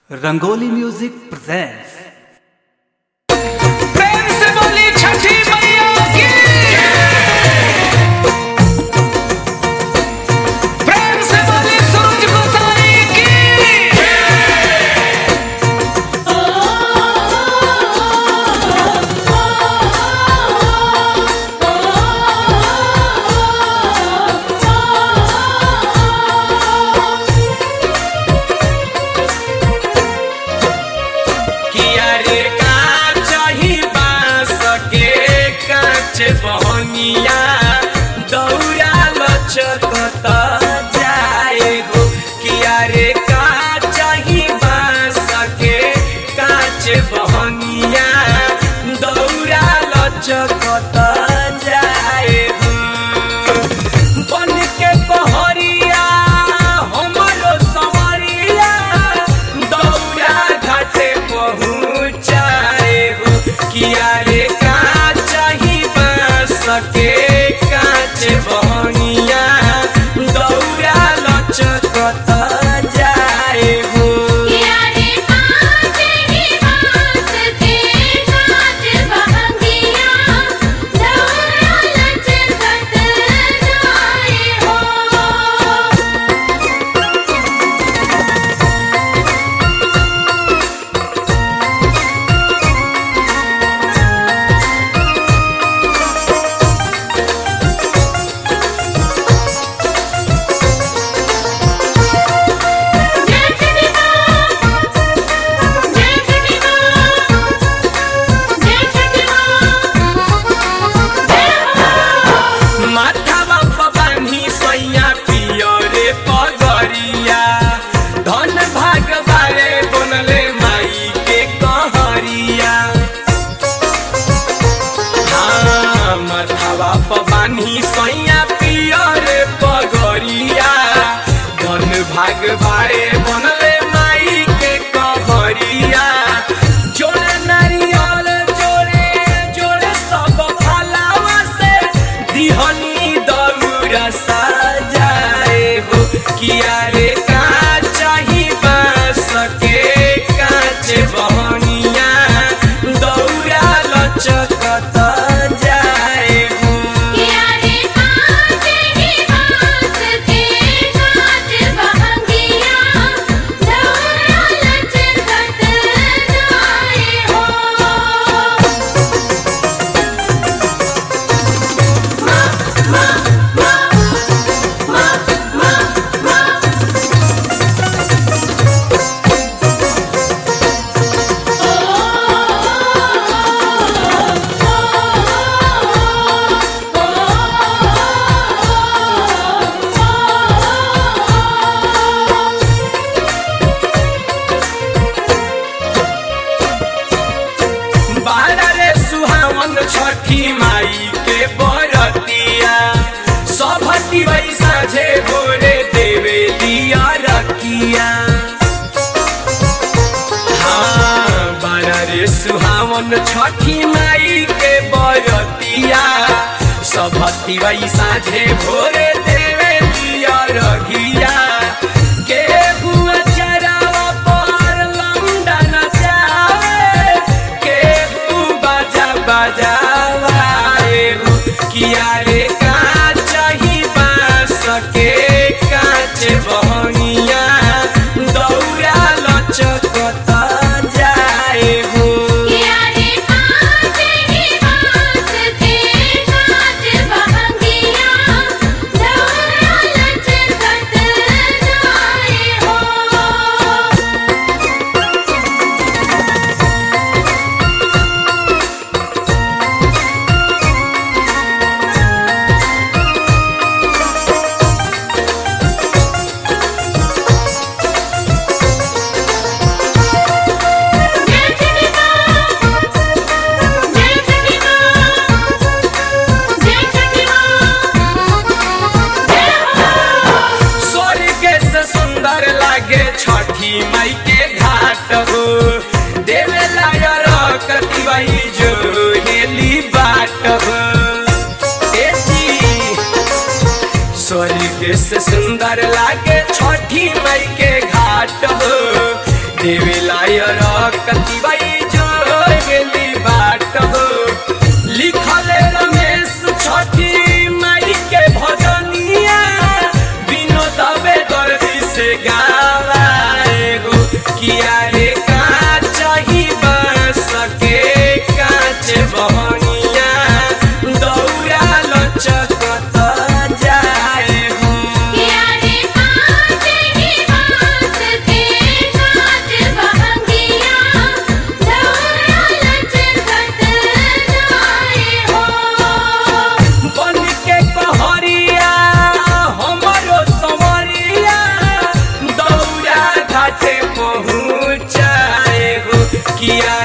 rangoli music presents प्रेम से बोली छठी मैया की प्रेम से बोली सूरज गोसाई की किया रे कांच ही बांस के कांच बहनिया दौड़ा लचकत जाए हो किया रे कांच ही बांस के कांच बहनिया दौड़ा लचकत जाए हो बन के पहरिया हमरो समरिया दौड़ा घाटे पहुँचाए हो किया रे कांच ही बांस के कांच बहनिया दौड़ा लचकत जाए हो किया रे कांच ही बांस के कांच बहंगिया दौड़ा लचकत जाए हो जय छठी मां जय छठी मां जय छठी मां जय हो माथावा पबानी सैया पियो रे पगरिया धन भाग बारे बनले माई के कहरिया हाँ माथावा पबानी सैया पियो रे पगरिया धन भाग बारे बनले माई के कहरिया जोड़े नारियल जोड़े जोड़े सब फलावा से दिहनी दौरा सजाए हो किया रे कांच ही बांस के कांच बहनिया दौरा लचकत जाए हो किया रे कांच ही बांस के कांच बहंगिया दौड़ा लचकत जाए हो बारा रे सुहावन छठी माई के बरतिया सभती वही साझे भोरे देवे दिया रखिया हाँ बारा रे सुहावन छठी माई के बरतिया सभती वही साझे भोरे देवे दिया रखिया के हुआ चरावा पर लौंडा नचावे केहू बाजा बजावाए हो किया रे कांच ही बांस के कांच बहनिया दौड़ा लचकत जाए हो किया रे कांच ही बांस के कांच बहंगिया दौड़ा लचकत जाए हो जय छठी मां जय छठी मां जय छठी मां जय हो स्वर्ग से सुंदर लागे छठी माई के घाट हो देवे लायरकती वही जो हेली बाट हो ए जी स्वर्ग से सुंदर लागे छठी माई के घाट हो देवेलाय रकती बाई जो गेली बाट हो लिखल रमेश छठी माई के भजनिया बिनो दबे दर्दी से गावाए गो किया रे काच ही बस के काच बहनिया दौड़ा लचकत जाए हो किया रे कांच ही बांस के कांच बहंगिया दौड़ा लचकत जाए हो बन के कहरिया हमरो समरिया दौड़ा घाटे पहुँचाए हो किया